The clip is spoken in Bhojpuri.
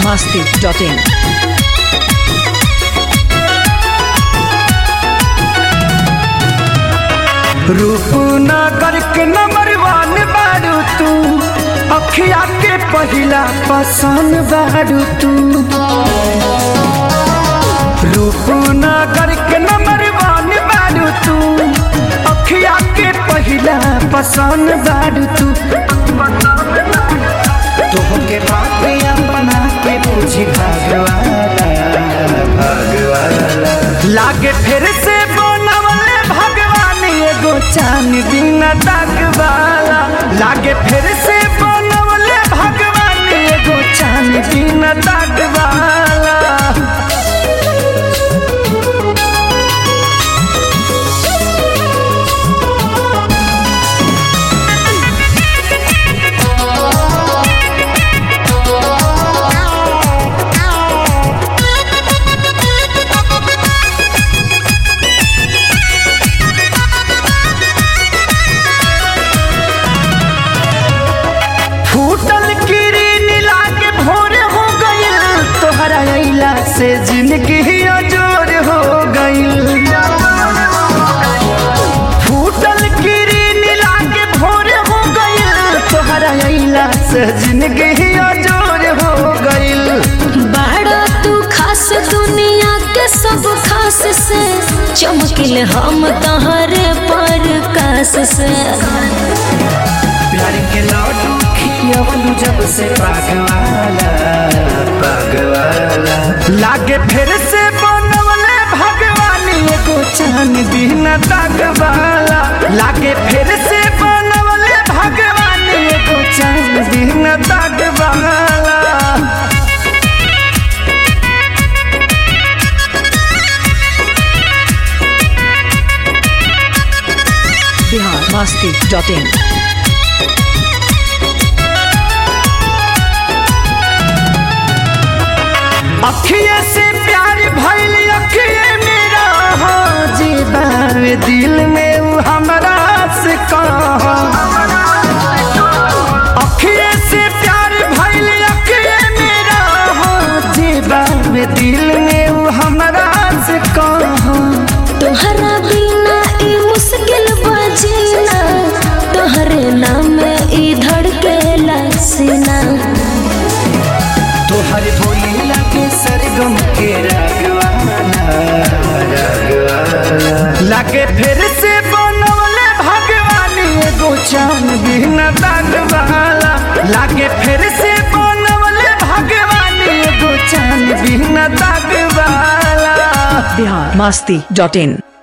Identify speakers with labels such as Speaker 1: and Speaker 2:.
Speaker 1: masti.in.
Speaker 2: रूपनगर के नंबर वन बारू तू अखिया के पहिला पसंद बारू तू रूपनगर के नंबर वन बारू तू अखिया के पहिला पसंद बारू तू तोहके बातिया बना के पूछी भगवाना भगवाना लागे फिर से बनवले भगवान एगो चान दिन वाला लागे फिर से बनवले भगवान एगो चान दिन वाला फूटल किरीन लागे भोर हो गइल तोहरा अइला से जिंदगी अजोर हो गइल फूटल किरीन लागे भोर हो गइल तोहरा अइला से जिंदगी अजोर हो गइल
Speaker 3: बाड़ा तू खास दुनिया के सब खास से चमकिल हम तहरे पर कास से
Speaker 2: प्यार के लड्डू खियवलू जब से पागवाला पागवाला लागे फिर से बनवले भगवान एगो चान दिन दागवाला लागे फिर से बनवले भगवान एगो चान दिन दागवाला
Speaker 1: Bihar masti.in.
Speaker 2: अखिए से प्यार भइल अखिए मेरा हो जीवा दिल में उ हमरा से कहा अखिए से प्यार भइल अखिए मेरा हो जीवा दिल में उ हमरा से कहा
Speaker 3: तोहरा बिना ई मुश्किल बजीना तोहरे नाम ई धड़के सीना
Speaker 2: तोहर बोली लगे सरगम के रागवाना रागवाना लागे फिर से बनवले भगवान एगो चान बिन दागवाला लागे फिर से बनवले भगवान एगो चान बिन दागवाला
Speaker 1: Bihar masti.in.